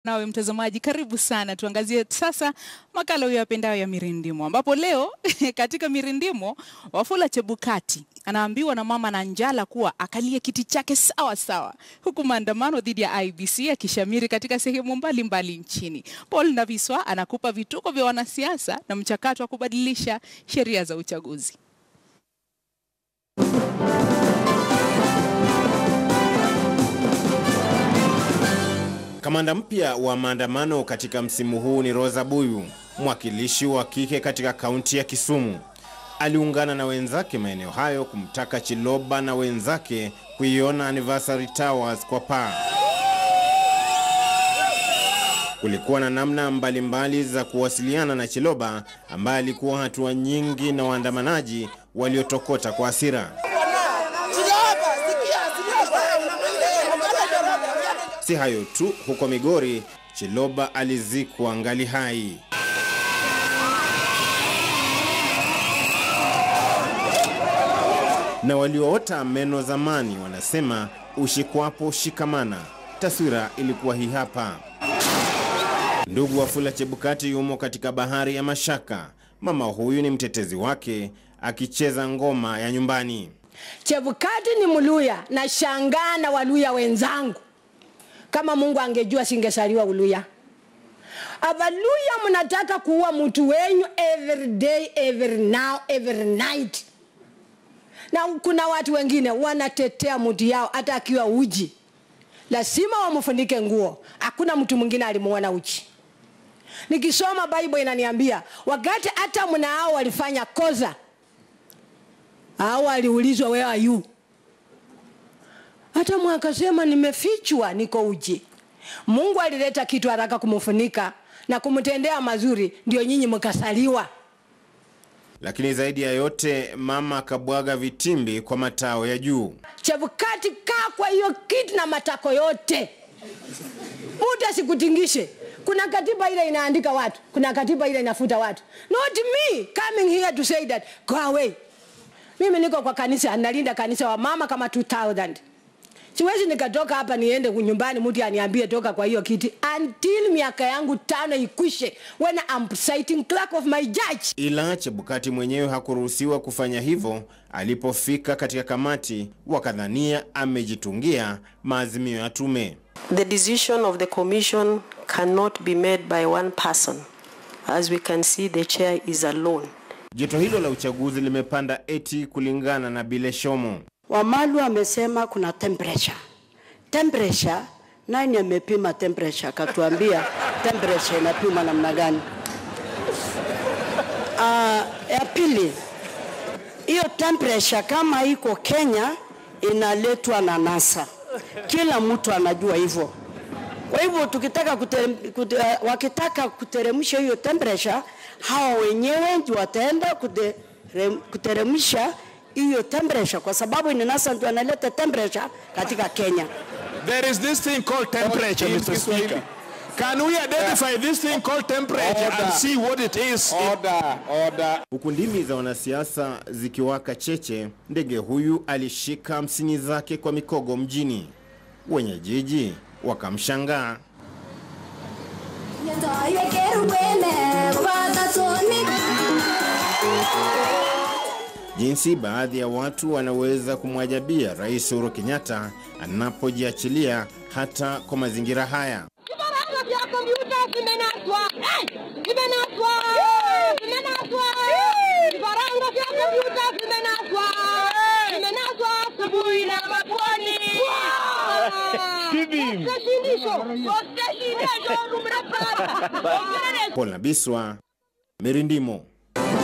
Nawe mtazamaji, karibu sana. Tuangazie sasa makala uyapendayo ya Mirindimo, ambapo leo katika Mirindimo Wafula Chebukati anaambiwa na mama Nanjala kuwa akalie kiti chake sawa sawa, huku maandamano dhidi ya IEBC yakishamiri katika sehemu mbalimbali nchini. Paul Naviswa anakupa vituko vya wanasiasa na mchakato wa kubadilisha sheria za uchaguzi. Kamanda mpya wa maandamano katika msimu huu ni Rosa Buyu, mwakilishi wa kike katika kaunti ya Kisumu. Aliungana na wenzake maeneo hayo kumtaka Chiloba na wenzake kuiona Anniversary Towers kwa paa. Kulikuwa na namna mbalimbali mbali za kuwasiliana na Chiloba ambaye alikuwa hatua nyingi na waandamanaji waliotokota kwa hasira. Si hayo tu, huko Migori Chiloba alizikwa ngali hai. Na walioota meno zamani wanasema ushikwapo shikamana. Taswira ilikuwa hii hapa. Ndugu Wafula Chebukati yumo katika bahari ya mashaka. Mama huyu ni mtetezi wake akicheza ngoma ya nyumbani. Chebukati ni Mluya na shangaa na Waluya wenzangu kama Mungu angejua singesaliwa Uluya. Abaluya mnataka kuua mtu wenyu every day, every now, every night. Na kuna watu wengine wanatetea mtu yao hata akiwa uji, lazima wamfunike nguo. Hakuna mtu mwingine alimuona uchi. Nikisoma Bible inaniambia wakati hata mnao walifanya kosa au aliulizwa where are you hata mwakasema nimefichwa, niko uji. Mungu alileta kitu haraka kumfunika na kumtendea mazuri, ndio nyinyi mkasaliwa. Lakini zaidi ya yote, mama akabwaga vitimbi kwa matao ya juu. Chebukati, kaa kwa hiyo kiti na matako yote, mtu asikutingishe. Kuna katiba ile inaandika watu, kuna katiba ile inafuta watu. Not me coming here to say that go away. Mimi niko kwa kanisa, nalinda kanisa wa mama kama 2000 Siwezi nikatoka hapa niende nyumbani mtu aniambie toka kwa hiyo kiti until miaka yangu tano ikwishe when I'm presiding clerk of my judge. Ila Chebukati mwenyewe hakuruhusiwa kufanya hivyo. Alipofika katika kamati, wakadhania amejitungia maazimio ya tume. The decision of the commission cannot be made by one person. As we can see, the chair is alone. Joto hilo la uchaguzi limepanda eti kulingana na Bile Shomo. Wamalu amesema kuna temperature. Temperature, nani amepima temperature? Akatuambia temperature inapima namna gani? Uh, ya pili, hiyo temperature kama iko Kenya inaletwa na NASA, kila mtu anajua hivyo. Kwa hivyo tukitaka kutere, kute, uh, wakitaka kuteremsha hiyo temperature, hawa wenyewe ndio wataenda kuteremsha hiyo temperature kwa sababu ni NASA ndio analeta temperature katika Kenya. There is this thing called temperature, Mr. Speaker. Can we identify this thing called temperature Order. and see what it is? Order, order. Huku ndimi za wanasiasa zikiwaka cheche, ndege huyu alishika hamsini zake kwa mikogo mjini. Wenye jiji wakamshangaa. Jinsi baadhi ya watu wanaweza kumwajabia Rais Uhuru Kenyatta anapojiachilia hata kwa mazingira haya. Vifaranga vya kompyuta vimenaswa. Eh, Vimenaswa. Vimenaswa. Vifaranga vya kompyuta vimenaswa. Vimenaswa asubuhi na mapwani. Osteshindisho. Osteshindisho. Numrapara. Paul Nabiswa, Mirindimo.